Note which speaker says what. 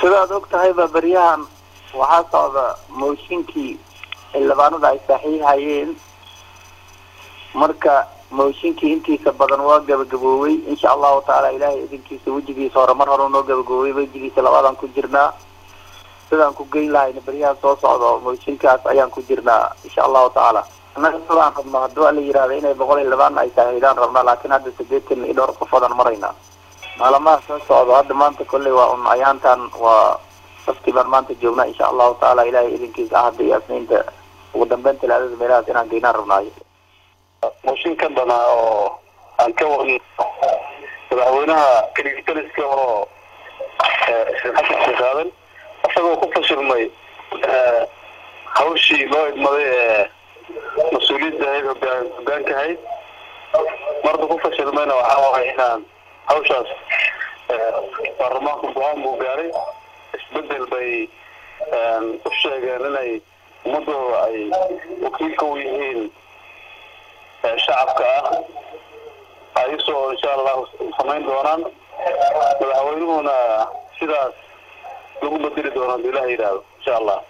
Speaker 1: sidaad og tahayba beryahan waxaa socda mooshinkii xildhibaanada ay saxiixayeen marka mooshinkii intiisa badan waa gabagaboobay insha allahu tacaala ilaahay idinkiisa wejigiisa hore mar hore noo gabagaboobay wejigiisa labaadaan ku jirnaa sidaan ku geyn lahayna beryahan soo socdo mooshinkaas ayaan ku jirnaa insha allahu tacaala annaga sidaan rabno haddii waa la yihahda inay boqol xildhibaan ay saxiixdaan rabnaa laakiin hadda sideetan iyo dhowr qofoodaan maraynaa maalamaha soo socdo hadda maanta kolley waa un ayaantan waa safti baan maanta joognaa insha allahu tacaala ilaahay idinkiisa ahadda iyo asniinta ugu dambeyn talaadada meelahaas inaan geynaan rabnaayo
Speaker 2: mooshin ka danaa oo aan ka wadno madaxweynaha kaligitaliska oo sheekh xasan sheekh aadan isagoo ku fashilmay hawshii loo idmaday ee mas-uuliyadda ahayd hogaan hogaanka ahayd marda ku fashilmayna waxaa waay inaan hawshaas baarlamaanku go-aan buu gaaray isbedel bay u sheegeen inay ummadooda ay wakiilka u yihiin shacabka ah ayasoo insha allahu samayn doonaan madaxweynuhuna sidaas lagu bedeli doono haduu ilaha yidhaahdo insha allah